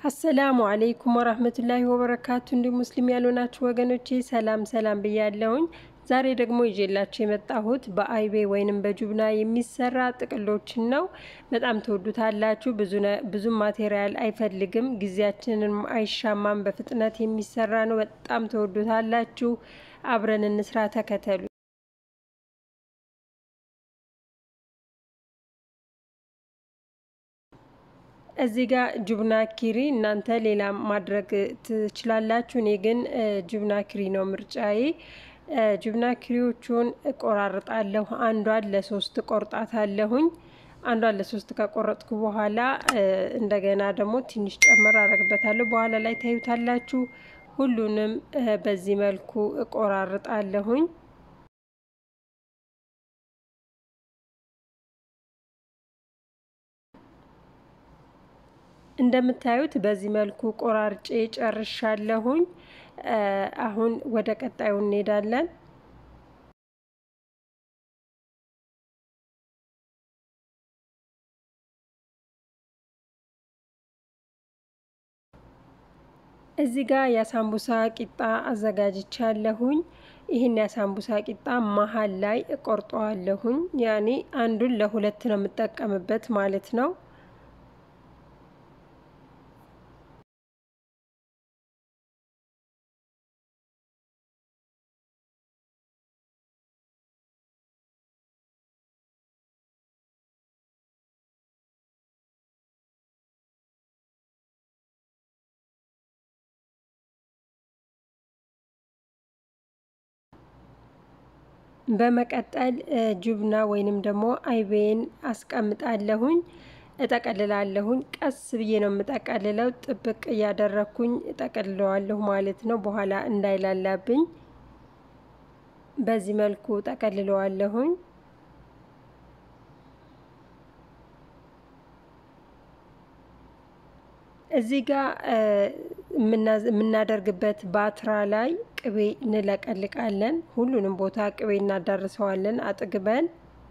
አሰላሙ አለይኩም ወራህመቱላሂ ወበረካቱ። እንዲሁም ሙስሊም ያልሆናችሁ ወገኖቼ ሰላም ሰላም ብያለሁኝ። ዛሬ ደግሞ ይዤላችሁ የመጣሁት በአይቤ ወይንም በጁብና የሚሰራ ጥቅሎችን ነው። በጣም ትወዱታላችሁ። ብዙም ማቴሪያል አይፈልግም፣ ጊዜያችንን አይሻማም። በፍጥነት የሚሰራ ነው። በጣም ትወዱታላችሁ። አብረን እንስራ፣ ተከተሉ። እዚህ ጋር ጁብና ኪሪ እናንተ ሌላ ማድረግ ትችላላችሁ። እኔ ግን ጁብና ኪሪ ነው ምርጫዬ። ጁብና ኪሪዎቹን እቆራርጣለሁ። አንዷን ለሶስት ቆርጣታለሁኝ። አንዷን ለሶስት ከቆረጥኩ በኋላ እንደገና ደግሞ ትንሽ ጨምር አረግበታለሁ። በኋላ ላይ ታዩታላችሁ። ሁሉንም በዚህ መልኩ እቆራርጣለሁኝ። እንደምታዩት በዚህ መልኩ ቆራርጬ ጨርሻለሁኝ። አሁን ወደ ቀጣዩ እንሄዳለን። እዚህ ጋር የሳምቡሳ ቂጣ አዘጋጅቻለሁኝ። ይህን የሳምቡሳ ቂጣ መሀል ላይ እቆርጠዋለሁኝ። ያኔ አንዱን ለሁለት ነው የምጠቀምበት ማለት ነው። በመቀጠል ጁብና ወይንም ደግሞ አይቤን አስቀምጣለሁኝ፣ እጠቀልላለሁኝ። ቀስ ብዬ ነው የምጠቀልለው። ጥብቅ እያደረግኩኝ እጠቀልለዋለሁ ማለት ነው፣ በኋላ እንዳይላላብኝ። በዚህ መልኩ እጠቀልለዋለሁኝ። እዚህ ጋር የምናደርግበት ባትራ ላይ ቅቤ እንለቀልቃለን። ሁሉንም ቦታ ቅቤ እናዳርሰዋለን አጥግበን።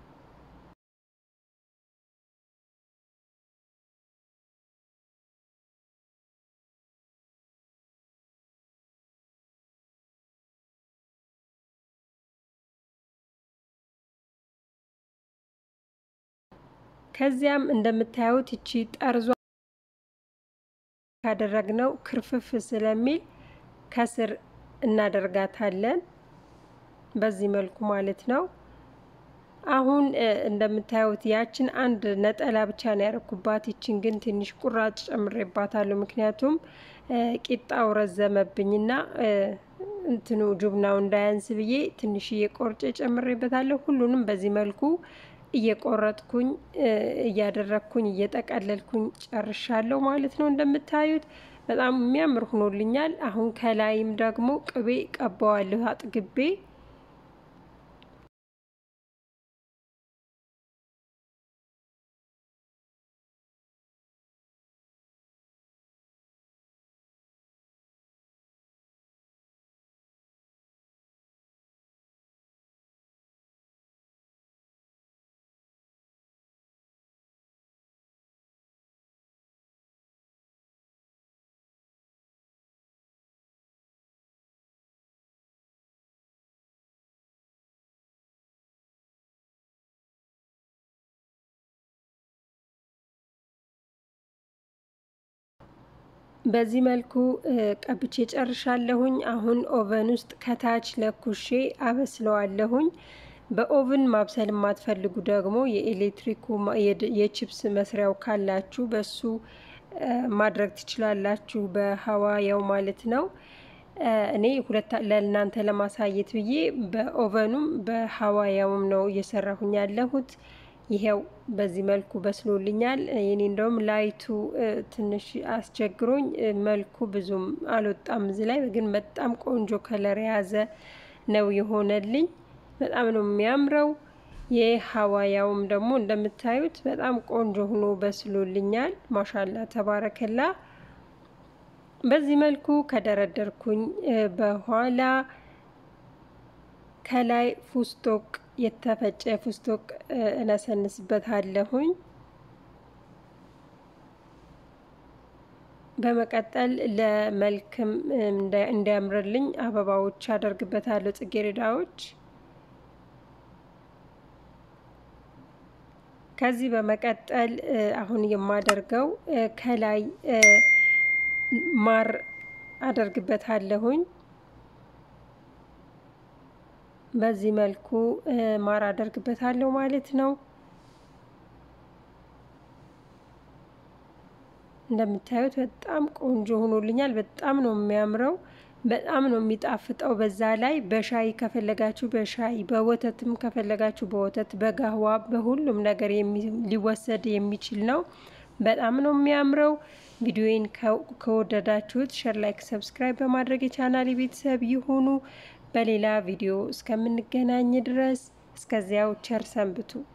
ከዚያም እንደምታዩት እቺ ጠርዟ ካደረግነው ክርፍፍ ስለሚል ከስር እናደርጋታለን። በዚህ መልኩ ማለት ነው። አሁን እንደምታዩት ያችን አንድ ነጠላ ብቻ ነው ያደረኩባት። ይችን ግን ትንሽ ቁራጭ ጨምሬባታለሁ። ምክንያቱም ቂጣው ረዘመብኝና እንትኑ ጁብናው እንዳያንስ ብዬ ትንሽዬ ቆርጬ ጨምሬበታለሁ። ሁሉንም በዚህ መልኩ እየቆረጥኩኝ እያደረግኩኝ እየጠቀለልኩኝ ጨርሻለሁ ማለት ነው። እንደምታዩት በጣም የሚያምር ሆኖልኛል። አሁን ከላይም ደግሞ ቅቤ ቀባዋለሁ አጥግቤ። በዚህ መልኩ ቀብቼ ጨርሻለሁኝ። አሁን ኦቨን ውስጥ ከታች ለኩሼ አበስለዋለሁኝ። በኦቭን ማብሰል የማትፈልጉ ደግሞ የኤሌክትሪኩ የቺፕስ መስሪያው ካላችሁ በሱ ማድረግ ትችላላችሁ፣ በሀዋያው ማለት ነው። እኔ ሁለት ለእናንተ ለማሳየት ብዬ በኦቨኑም በሀዋያውም ነው እየሰራሁኝ ያለሁት። ይሄው በዚህ መልኩ በስሎልኛል። የኔ እንደውም ላይቱ ትንሽ አስቸግሮኝ መልኩ ብዙም አልወጣም። እዚህ ላይ ግን በጣም ቆንጆ ከለር የያዘ ነው የሆነልኝ። በጣም ነው የሚያምረው። የሀዋያውም ደግሞ እንደምታዩት በጣም ቆንጆ ሆኖ በስሎልኛል። ማሻላ ተባረከላ። በዚህ መልኩ ከደረደርኩኝ በኋላ ከላይ ፉስቶቅ የተፈጨ ፉስቶቅ እነሰንስበታለሁኝ። በመቀጠል ለመልክም እንዲያምርልኝ አበባዎች አደርግበታለሁ፣ ጽጌረዳዎች። ከዚህ በመቀጠል አሁን የማደርገው ከላይ ማር አደርግበታለሁኝ። በዚህ መልኩ ማር አደርግበታለሁ ማለት ነው። እንደምታዩት በጣም ቆንጆ ሆኖልኛል። በጣም ነው የሚያምረው። በጣም ነው የሚጣፍጠው። በዛ ላይ በሻይ ከፈለጋችሁ በሻይ በወተትም ከፈለጋችሁ በወተት በጋህዋ በሁሉም ነገር ሊወሰድ የሚችል ነው። በጣም ነው የሚያምረው። ቪዲዮዬን ከወደዳችሁት ሸር፣ ላይክ፣ ሰብስክራይብ በማድረግ የቻናል ቤተሰብ ይሁኑ። በሌላ ቪዲዮ እስከምንገናኝ ድረስ እስከዚያው ቸር ሰንብቱ።